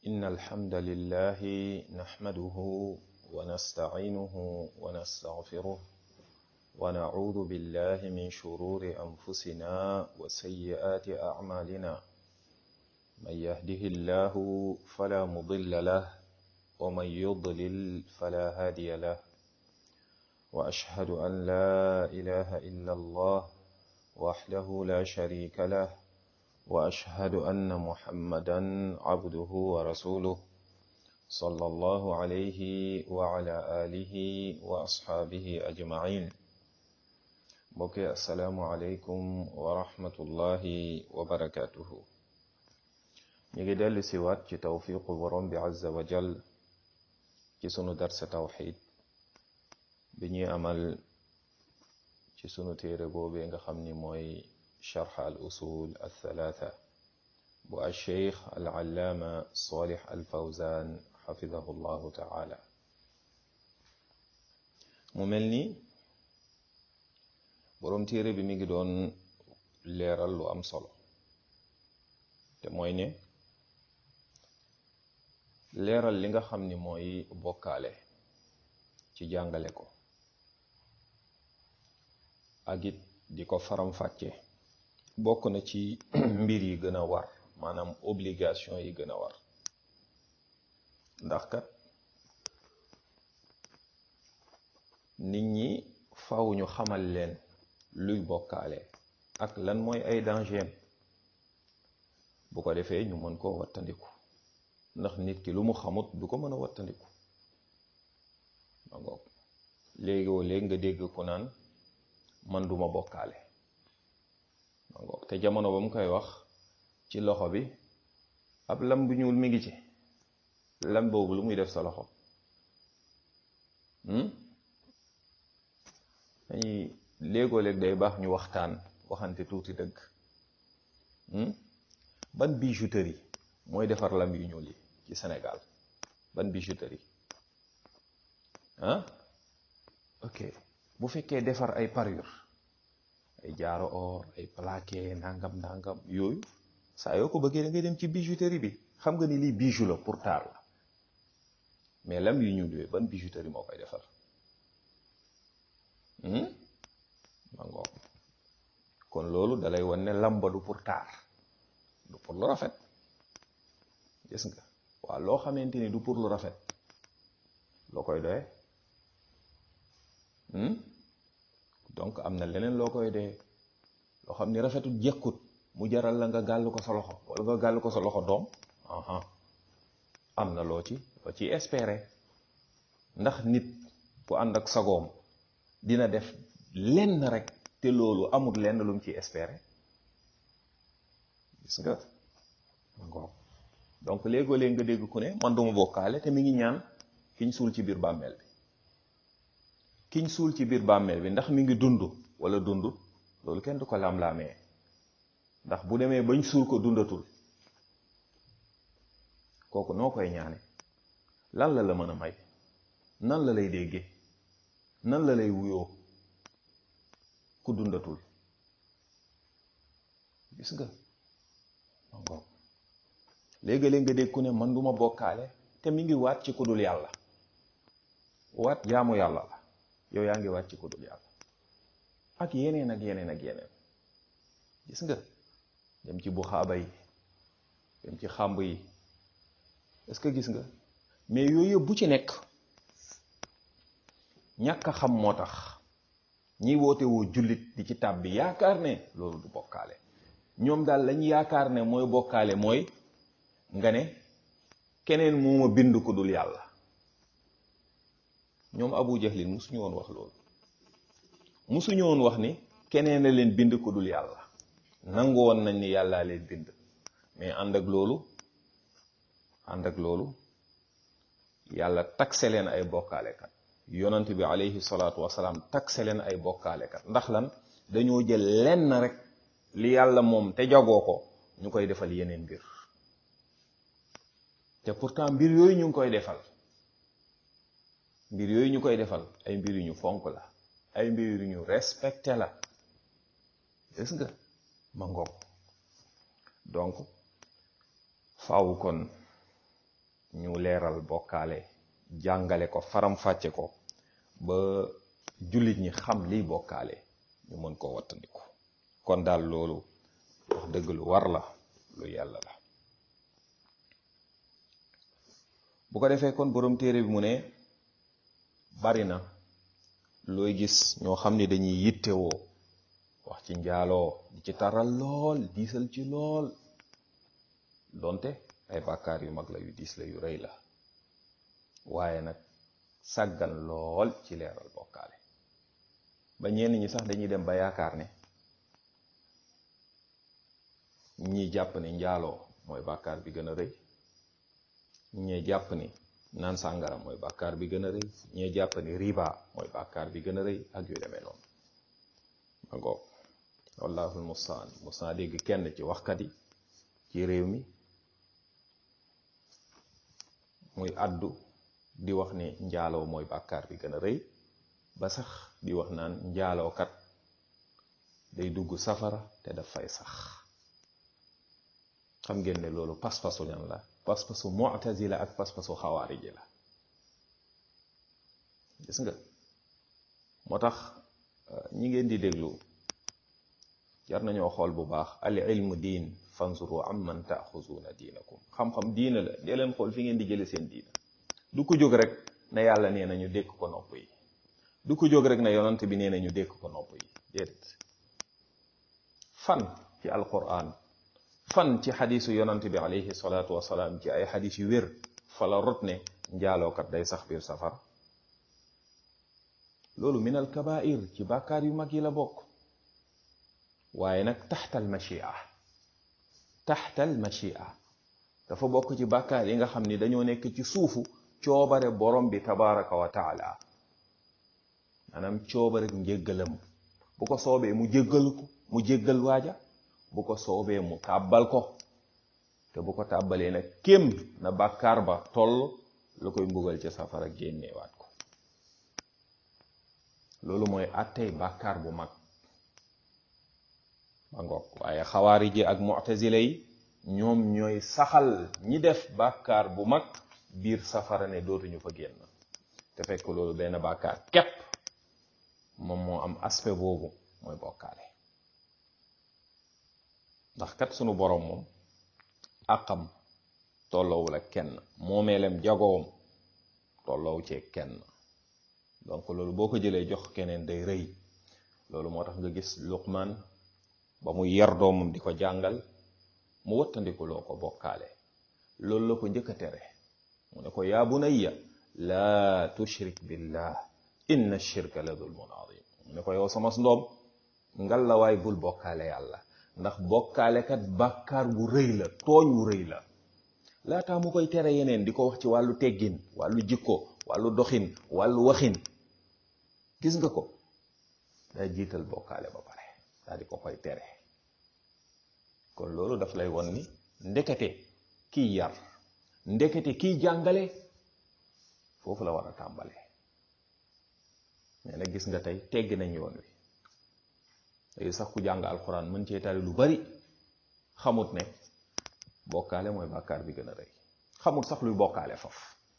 إن الحمد لله نحمده ونستعينه ونستغفره ونعوذ بالله من شرور أنفسنا وسيئات أعمالنا من يهده الله فلا مضل له ومن يضلل فلا هادي له وأشهد أن لا إله إلا الله وحده لا شريك له وأشهد أن محمدا عبده ورسوله صلى الله عليه وعلى آله وأصحابه أجمعين بكي السلام عليكم ورحمة الله وبركاته نيجي دل سوات ci tawfiqu borom bi azza wa jal ci sunu darsa tawxid bi ñuy amal ci sunu téere boobee nga xam ni mooy sharx al usul al thalatha bu al sheikh al allaama salih al fawzan xafidahu llahu taala mu mel ni boroom téere bi mi ngi doon leeral lu am solo te mooy ne leeral li nga xam ni mooy bokkaale ci jàngale ko ak it di ko faram-fàcce bokk na ci mbir yi gën a war maanaam obligation yi gën a war ndax kat nit ñi faw ñu xamal leen luy bokkaale ak lan mooy ay danger bu ko defee ñu mën koo wattandiku ndax nit ki lu mu xamut du ko mën a wattandiku ma ngoog léegoo léegi nga dégg ko naan man duma bokkaale ma ngoog te jamono ba mu koy wax ci loxo bi ab lam bu ñuul mi ngi ci lam boobu lu muy def sa loxo dañuy léegoo léeg day baax ñu waxtaan waxante tuuti dëgg ban bijouterie mooy defar lam yu ñuul yi ci Sénégal ban bijouterie ah ok bu fekkee defar ay parure ay jaaro or ay plaqué nangam nangam yooyu saa yoo ko bëggee da ngay dem ci bijouterie bi xam nga ni lii bijou la pour taar la mais lam yu ñuul yooyu ban bijouterie moo koy defar ma ngoog kon loolu dalay wan ne lamba du pour taar du pour lu rafet gis nga waaw loo xamante ni du pour lu rafet loo koy doye donc am na leneen loo koy doye loo xam ni rafetul jekkut mu jaral la nga gàll ko sa loxo wala nga gàll ko sa loxo doom aha am na loo ci loo ci espérer ndax nit bu ànd ak sagoom dina def lenn rek te loolu amul lenn lu mu ci espérer gis nga ngoog donc léegoo léeg nga dégg ku ne man duma bokkaale te mi ngi ñaan kiñ suul ci biir bàmmeel bi kiñ suul ci biir bàmmeel bi ndax mi ngi dund wala dund loolu kenn du ko lam-laamee ndax bu demee bañ suul ko dundatul kooku noo koy ñaane lan la la mën a may nan la lay déggee nan la lay wuyoo ku dundatul gis nga ngoog léegi-léeg nga dégg ku ne man duma bokkaale te mi ngi waat ci ku dul yàlla waat jaamu yàlla la yow yaa ngi waat ci ku dul yàlla ak yeneen ak yeneen ak yeneen gis nga dem ci buxaaba yi dem ci xàmb yi est-ce que gis nga mais yooyu yëpp bu ci nekk ñàkk a xam moo tax ñiy woote woo jullit di ci tàbbi yaakaar ne loolu du bokkaale ñoom daal lañ yaakaar ne mooy bokkaale mooy nga ne keneen moo ma bind ko dul yàlla ñoom abu jahlin musuñu woon wax loolu musuñu woon wax ni keneen a leen bind ko dul yàlla nangu woon nañ ni yàllaa leen bind mais ànd ak loolu ànd ak loolu yàlla takse leen ay bokkaalekat yonant bi alayhi salaatu wasalaam takse leen ay bokkaalekat ndax lan dañoo jël lenn rek li yàlla moom te jagoo ko ñu koy defal yeneen mbir te pourtant mbir yooyu ñu ngi koy defal mbir yooyu ñu koy defal ay mbir yu ñu fonk la ay mbir yu ñu respecté la gis nga ma ngoog donc faaw kon ñu leeral bokkaale jàngale ko faram-fàcce ko ba jullit ñi xam liy bokkaale ñu mën koo wattandiku kon daal loolu wax dëgg lu war la lu yàlla la bu ko defee kon borom téere bi mu ne bari na looy gis ñoo xam ni dañuy yittewoo wax ci njaaloo di ci taral lool diisal ci lool donte ay bàkkaar yu mag la yu diis la yu rëy la waaye nag sàggan lool ci leeral bokkaale ba ñenn ñi sax dañuy dem ba yaakaar ne ñii jàpp ni njaaloo mooy bàkkaar bi gën a rëy ñee jàpp ni naan sàngara mooy bàkkaar bi gën a rëy ñee jàpp ni riba mooy bàkkaar bi gën a rëy ak yu demee noonu ma ngoog wallahul mustaan mos naa dégg kenn ci waxkat yi ci réew mi muy addu di wax ni njaaloo mooy bàkkaar bi gën a rëy ba sax di wax naan njaalookat day dugg safara te daf fay sax xam ngeen ne loolu pas-pasu ñan la pas-pasu mu'tazila ak pas-pasu xawaariji la gis nga moo tax ñi ngeen di déglu jar nañoo xool bu baax al ilmu diin fanzuru amman taaxuzuuna diinakum xam-xam diina la dee leen xool fi ngeen di jële seen diina du ko jóg rek na yàlla nee na ñu dékk ko nopp yi du ko jóg rek na yonant bi nee na ñu dékk ko nopp yi déedéet fan ci alquran fan ci xadisu yonant bi alayhi salaatu wasalaam ci ay xadis yu wér fa la rot ne njaalookat day sax biir safara loolu min al kabair ci bàkkaar yu mag yi la bokk waaye nag taxtal machia taxtal machia dafa bokk ci bàkkaar yi nga xam ni dañoo nekk ci suufu coobare borom bi tabaraka wa taala maanaam coobare njéggalam bu ko soobee mu jéggal ko mu jéggal waaja bu ko soobee mu tàbbal ko te bu ko tàbbalee nag kem na bàkkaar ba toll la koy mbugal ci safara génneewaat ko loolu mooy attey bàkkaar bu mag ba ngoog waaye xawaari ji ak mu'tazila yi ñoom ñooy saxal ñi def bàkkaar bu mag biir safara ne dootuñu fa génn te fekk loolu benn bàkkaar képp moom moo am aspect boobu mooy bokkaale ndax kat sunu borom moom àqam tolloowul ak kenn moomeelem jagoom tolloowu cee kenn donc loolu boo ko jëlee jox keneen day rëy loolu moo tax nga gis luqman ba mu yar doomam di ko jàngal mu wattandiku loo ko bokkaale loolu la ko njëkk a tere mu ne ko yaa bunayya laa tushrik billah inna shirka la zulmun azim mu ne ko yow sama ndoom ngal la waay bul bokkaale yàlla ndax bokkaalekat bàkkaar bu rëy la tooñ wu rëy la laataa mu koy tere yeneen di ko wax ci wàllu teggin wàllu jikko wàllu doxin wàllu waxin gis nga ko daa jiital bokkaale ba pare daa di ko koy tere kon loolu daf lay won ni ndekete kiy yar ndekete kiy jàngale foofu la war a tàmbale mais nag gis nga tey teggi nañ yoon wi léegi sax ku jàng alxuraan mën cee tari lu bari xamut ne bokkaale mooy bàkkaar bi gën a rëy xamut sax luy bokkaale faf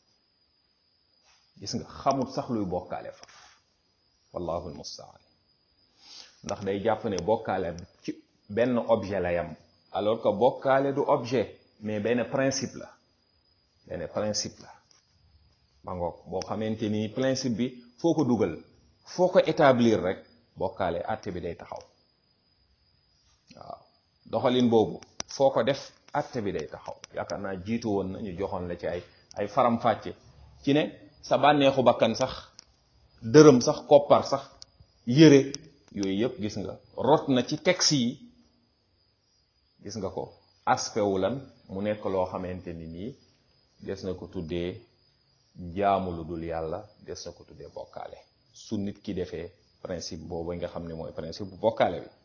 gis nga xamut sax luy bokkaale faf wallahu almustaan ndax day jàpp ne bokkaale ci benn objet la yam alors que bokkaale du objet mais benn principe la benn principe la ba ngoog boo xamante ni principe bi foo ko dugal foo ko établir rek bokkaale àtte bi day taxaw waaw doxalin boobu foo ko def àtte bi day taxaw yaakaar naa jiitu woon na ñu joxoon la ci ay ay faram-fàcce ci ne sa bànneexu bakkan sax dërëm sax koppar sax yére yooyu yëpp gis nga rot na ci texte yi gis nga ko aspect wu lan mu nekk loo xamante ni nii des na ko tuddee jaamu lu dul yàlla des na ko tuddee bokkaale su nit ki defee principe boobu nga xam ne mooy principe bu bokkaale bi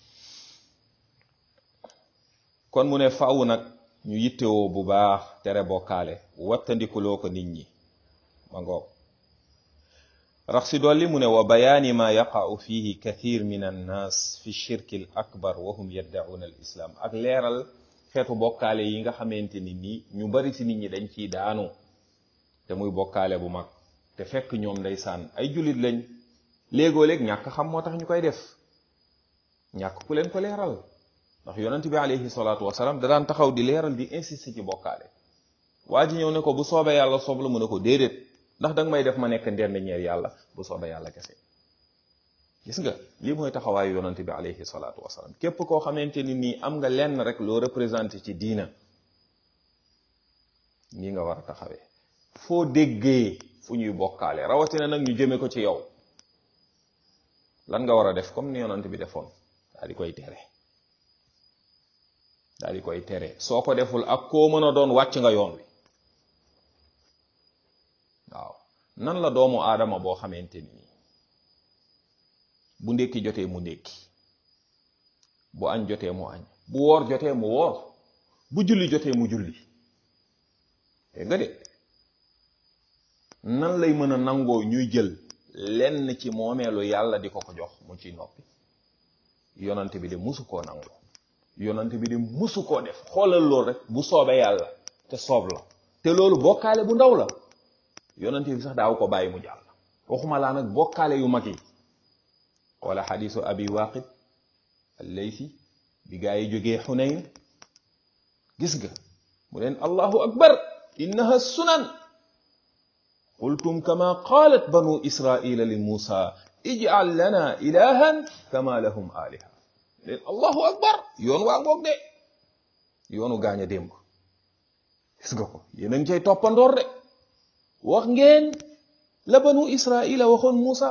kon mu ne faaw nag ñu yittewoo bu baax tere bokkaale wattandikuloo ko nit ñi ma ngoog rax si dolli mu ne wa bayaani ma yaqa'u fihi kathir min annas fi shirki al akbar wa hum yaddacuuna al islam ak leeral xeetu bokkaale yi nga xamante ni nii ñu bari ci nit ñi dañ ciy daanu te muy bokkaale bu mag te fekk ñoom ndeysaan ay jullit lañ léegoo léeg ñàkk xam moo tax ñu koy def ñàkk ku leen ko leeral ndax yonent bi alayhi salaatu wasalaam da daan taxaw di leeral di insister ci bokkaale waa ji ñëw ne ko bu soobee yàlla soob la mu ne ko déedéet ndax danga may def ma nekk ndend ñeer yàlla bu soobee yàlla kese gis nga lii mooy taxawaayu yonent bi alayhi salaatu wasalaam képp koo xamante ni nii am nga lenn rek loo représenté ci diina nii nga war a taxawee foo déggee fu ñuy bokkaale rawatina nag ñu jëme ko ci yow lan nga war a def comme ni yonent bi defoon daal di koy tere daal di koy tere soo ko deful ak koo mën a doon wàcc nga yoon wi waaw nan la doomu aadama boo xamante ni nii bu ndékki jotee mu ndékki bu añ jotee mu añ bu woor jotee mu woor bu julli jotee mu julli dégg nga de nan lay mën a nangoo ñuy jël lenn ci moomeelu yàlla di ko ko jox mu ciy noppi yonante bi de musu koo nangu yonante bi de musu koo def xoolal loolu rek bu soobee yàlla te soob la te loolu bokkaale bu ndaw la yonante bi sax daaw ko bàyyi mu jàll waxuma laa nag bokkaale yu mag yi wala xadisu abi waqid allaysi bi gaa yi jógee xunayn gis nga mu leen allahu akbar innaha sunan qultum kama qalat banu israila li muusa ij'al lana ilahan kama lahum aliha leen allahu akbar yoon waa ngoog de yoonu gaañ a démb gis nga ko yéen a ngi cay toppandoor de wax ngeen la banu israila waxoon muusa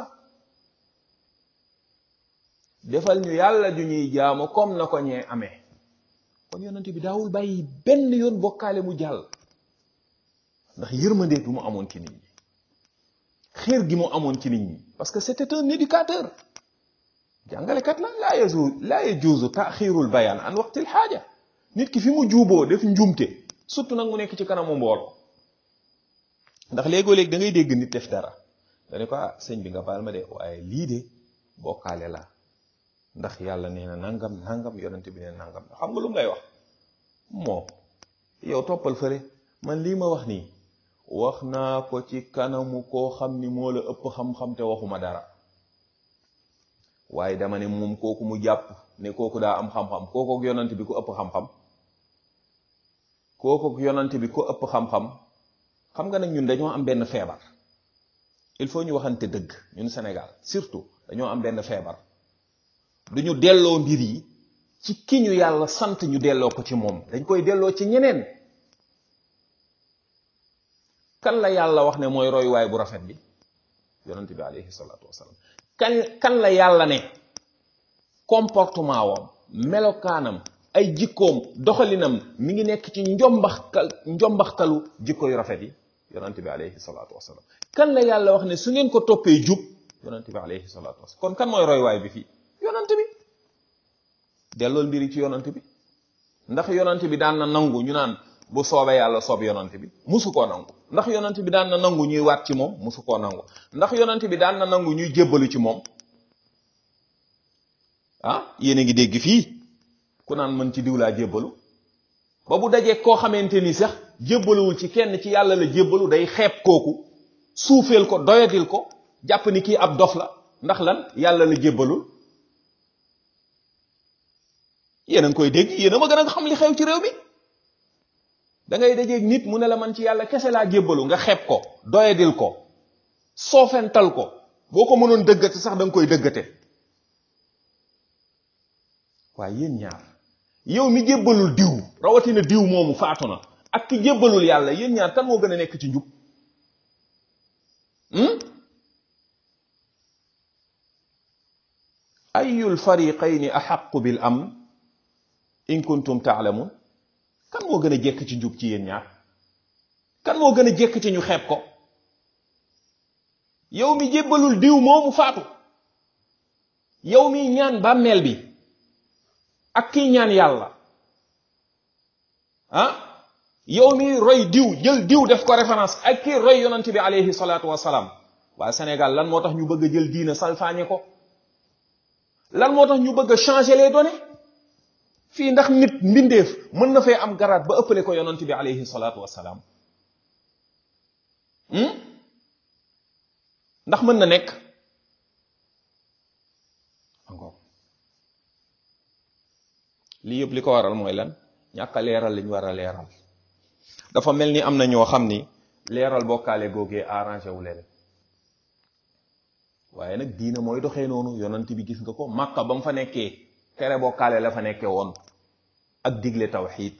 defal ñu yàlla ju ñuy jaamu comme na ko ñee amee kon yonent bi daawul bàyyi benn yoon bokkaale mu jàll ndax yërmande bi mu amoon ci nit ñi xéer gi mu amoon ci nit ñi parce que c'était un éducateur jàngalekat la laa yajuuzu laa yajuuzu taaxirul bayaan an waqtil xaaja nit ki fi mu juuboo def njuumte surtout nag mu nekk ci kanamu mbooloo ndax léegoo-léeg da ngay dégg nit def dara dane ko ah sëñ bi nga baal ma de waaye lii de bokkaale la ndax yàlla nee na nangam nangam yonent bi nee nangam xam nga lu ngay wax moo yow toppal fële man lii ma wax nii wax naa ko ci kanamu koo xam ni moo la ëpp xam-xam te waxuma dara waaye dama ne moom kooku mu jàpp ne kooku daa am xam-xam kooku ak yonent bi ko ëpp xam-xam kooku ak yonent bi ko ëpp xam-xam xam nga nag ñun dañoo am benn feebar il faut ñu waxante dëgg ñun Sénégal surtout dañoo am benn feebar duñu delloo mbir yi ci ki ñu yàlla sant ñu delloo ko ci moom dañ koy delloo ci ñeneen kan la yàlla wax ne mooy royuwaay bu rafet bi yonent bi alayhi salaatu wasalaam kan kan la yàlla ne comportement wam melokaanam ay jikkoom doxalinam mi ngi nekk ci njombaxtal njombaxtalu jikko yu rafet yi yonent bi alayhi salaatu wasalaam kan la yàlla wax ne su ngeen ko toppee jub yonent bi alayhi salaatu wasalaam kon kan mooy royuwaay bi fii yonant bi dellool mbiri ci yonant bi ndax yonant bi daan na nangu ñu naan bu soobee yàlla soob yonant bi musu koo nangu ndax yonant bi daan na nangu ñuy waat ci moom musu koo nangu ndax yonant bi daan na nangu ñuy jébbalu ci moom ah yéen a ngi dégg fii ku naan mën ci diw laa jébbalu ba bu dajee koo xamante ni sax jébbaluwul ci kenn ci yàlla la jébbalu day xeeb kooku suufeel ko doyadil ko jàpp ni kii ab dof la ndax lan yàlla la jébbalul yéen a ngi koy dégg yéen a ma gën a xam li xew ci réew mi da ngay dajeeg nit mu ne la man ci yàlla kese laa jébbalu nga xeeb ko doyadil ko soofental ko boo ko mënoon dëggate sax da nga koy dëggate waaye yéen ñaar yow mi jébbalul diw rawatina diw moomu faatu na ak ki jébbalul yàlla yéen ñaar kan moo gën a nekk ci njub ayul fariqayni axaqu bil amn in kuntum taalamun kan moo gën a jekk ci njub ci yéen ñaar kan moo gën a jekk ci ñu xeeb ko yow mi jébbalul diw moomu faatu yow mi ñaan bàmmeel bi ak kii ñaan yàlla ah yow mi roy diw jël diw def ko référence ak kii roy yonent bi alayhi salaatu wasalaam waa Sénégal lan moo tax ñu bëgg a jël diina salfaañe ko lan moo tax ñu bëgg a changer les données fii ndax nit mbindeef mën na fee am garaat ba ëppale ko yonent bi alayhi salaatu wassalaam ndax mën na nekk angoog lii yëpp li ko waral mooy lan ñàkk a leeral liñ war a leeral dafa mel ni am na ñoo xam ni leeral bokkaale googee arrangé wu leen waaye nag diina mooy doxee noonu yonent bi gis nga ko màkka ba mu fa nekkee tere bokkaale la fa nekkee woon ak digle tawxiid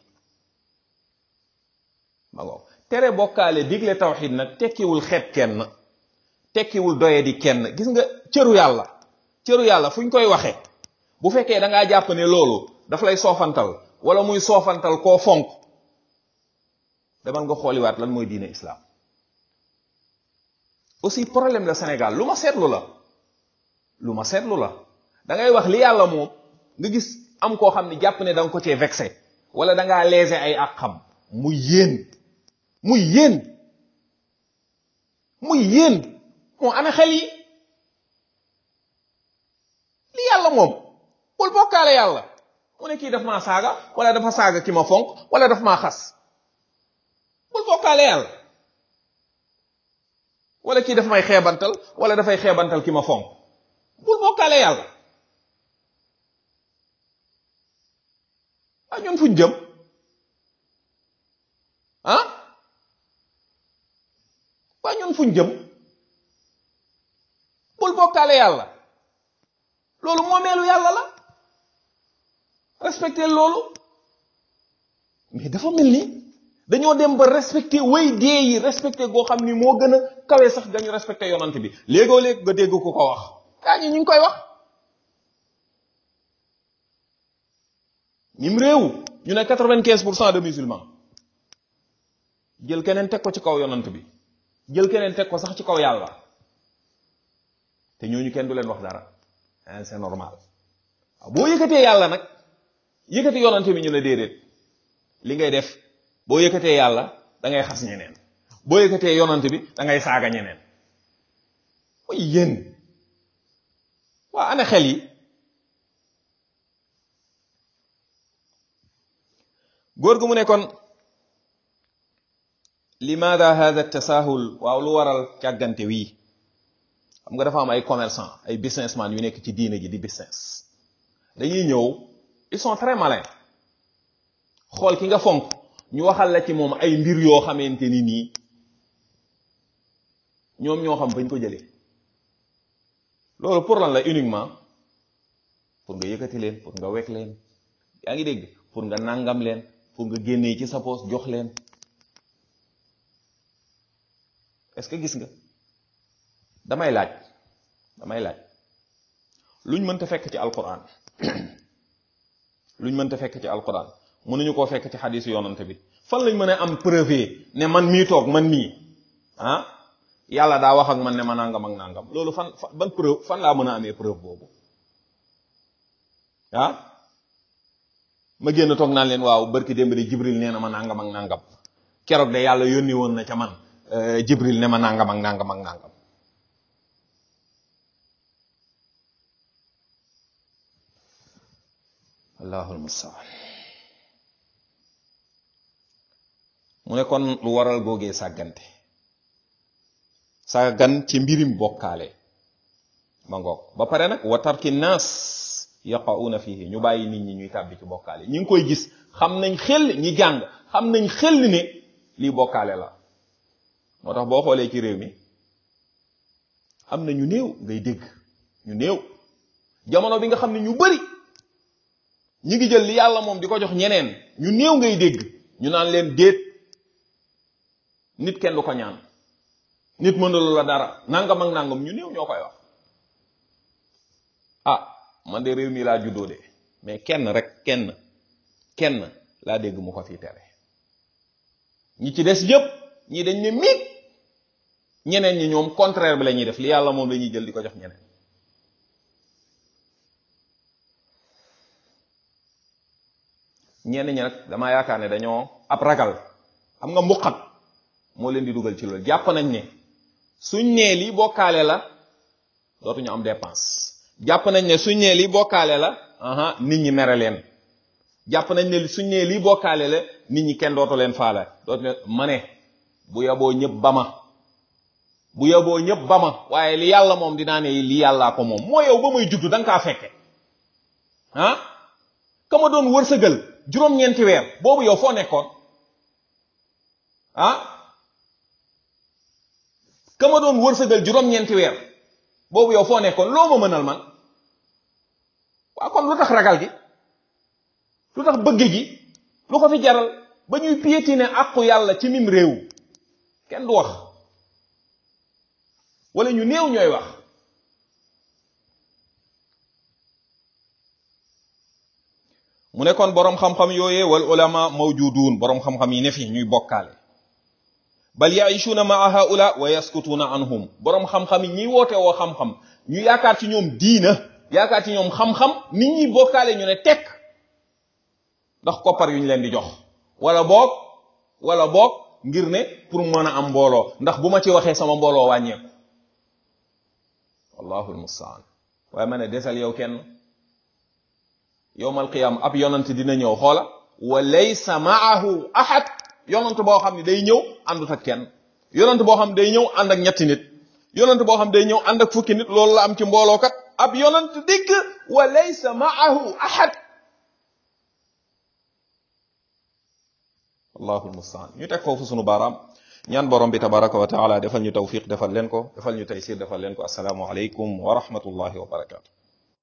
ma ngoog tere bokkaale digle tawxiid nag tekkiwul xeeb kenn tekkiwul doye di kenn gis nga cëru yàlla cëru yàlla fu ñu koy waxee bu fekkee da ngaa jàpp ne loolu daf lay soofantal wala muy soofantal koo fonk demal nga xooliwaat lan mooy diine islam aussi problème la Sénégal lu ma seetlu la lu ma seetlu la da ngay wax li yàlla moom nga gis am koo xam ne jàpp ne da nga ko cee vexé wala da ngaa léser ay ak xam muy yéen muy yéen muy yéen moo ana xel yi li yàlla moom bul bokkaale yàlla mu ne kii daf maa saaga wala dafa saaga ki ma fonk wala daf maa xas bul bokkaale yàlla wala kii daf may xeebantal wala dafay xeebantal ki ma fonk bul bokkaale yàlla ah ñun fuñ jëm ah waa ñun fuñ jëm bul bokkaale yàlla loolu moomeelu yàlla la respecté loolu mais dafa mel ni dañoo dem ba respecté way dee yi respecté goo xam ni moo gën a kawe sax dañu respecté yonant bi léegoo léeg nga dégg ku ko wax gaa ñi ñu ngi koy wax ñim réew ñu ne quatre-vingt-quinze pour cent de musulmans jël keneen teg ko ci kaw yonant bi jël keneen teg ko sax ci kaw yàlla te ñooñu kenn du leen wax dara c'est normal waaw boo yëkkatee yàlla nag yëkkati yonant bi ñu ne déedéet li ngay def boo yëkkatee yàlla da ngay xas ñeneen boo yëkkatee yonant bi da ngay saaga ñeneen mooy yéen waa ana xel yi góor gu mu ne kon limaada hada tasahul waaw lu waral càggante wii xam nga dafa am ay commerçant ay businessman yu nekk ci diine ji di business dañuy ñëw ils sont très malins xool ki nga fonk ñu waxal la ci moom ay mbir yoo xamante ni nii ñoom ñoo xam bañ ko jëlee loolu pour lan la uniquement pour nga yëkkati leen pour nga wekk leen yaa ngi dégg pour nga nangam leen pour nga génnee ci sa poos jox leen est-ce que gis nga damay laaj damay laaj luñ mënta fekk ci alquran luñ mënta fekk ci alquran mënuñu koo fekk ci xadisu yonante bi fan lañ mën a am preuve ne man mii toog man mii ah yàlla daa wax ak man ne ma nangam ak nangam loolu fan ban preuve fan laa mën a amee preuve boobu ah ma génn toog naan leen waaw barki démb de jibril nee na ma nangam ak nangam keroog de yàlla yónni woon na ca man jibril ne ma nangam ak nangam ak nangam allahul mustaan mu ne kon lu waral googee sàggante sàggan ci mbirim bokkaale ma ngoog ba pare nag wa tarki naas yaqauna fihi ñu bàyyi nit ñi ñuy tàbbi ci bokkaale ñi ngi koy gis xam nañ xel ñi jàng xam nañ xel ne lii bokkaale la moo tax boo xoolee ci réew mi am na ñu néew ngay dégg ñu néew jamono bi nga xam ne ñu bari ñi ngi jël li yàlla moom di ko jox ñeneen ñu néew ngay dégg ñu naan leen déet nit kenn du ko ñaan nit mënulu la dara nangam ak nangam ñu néew ñoo koy wax ah man de réew mi laa juddoo de mais kenn rek kenn kenn laa dégg mu ko fi tere ñi ci des yépp ñi dañ ne miig ñeneen ñi ñoom contraire bi la ñuy def li yàlla moom la ñuy jël di ko jox ñeneen ñenn ñi nag damaa yaakaar ne dañoo ab ragal xam nga mbuqat moo leen di dugal ci loolu jàpp nañ ne suñ nee lii bokkaale la dootuñu am dépense jàpp nañ ne suñ nee lii bokkaale la aha nit ñi mere leen jàpp nañ ne suñ ne lii bokkaale la nit ñi kenn dootu leen faala dootu leen ma ne bu yaboo ñëpp ba ma bu yaboo ñëpp ba ma waaye li yàlla moom dinaa ne li yàllaa ko moom moo yow ba muy juddu da nga kaa fekke ah ka ma doon wërsëgal juróom-ñeenti weer boobu yow foo nekkoon ah ka ma doon wërsëgal juróom-ñeenti weer boobu yow foo nekkoon loo ma mënal man waa kon lu tax ragal gi lu tax bëgg gi lu ko fi jaral ba ñuy piétiner àqu yàlla ci mim réew kenn du wax wala ñu néew ñooy wax mu ne kon boroom xam-xam yooyee wal ulama mawjudun boroom xam-xam yi ne fi ñuy bokkaale bal yaishuuna maa haula wa yaskutuuna anhum boroom xam-xam yi ñiy woote woo xam-xam ñu yaakaar ci ñoom diina yaakaar ci ñoom xam-xam nit ñi bokkaale ñu ne tekk ndax koppar yu ñu leen di jox wala boog wala boog ngir ne pour mën a am mbooloo ndax bu ma ci waxee sama mbooloo wàññeeku wallahu almustaan waaye ma ne desal yow kenn yowmal qiyam ab yonant dina ñëw xoola wa laysa maahu ahad yonant boo xam ne day ñëw àndut ak kenn yonant boo xam ne day ñëw ànd ak ñetti nit yonant boo xam ne day ñëw ànd ak fukki nit loolu la am ci mbooloo kat ab yonant dikk wa laysa maahu ahad allahu almustaan ñu teg foofu sunu baaraam ñaan borom bi tabaraka wa taala defal ñu tawfiq defal leen ko defal ñu taysir defal leen ko asalaamu aleykum wa rahmatullahi wa barakatu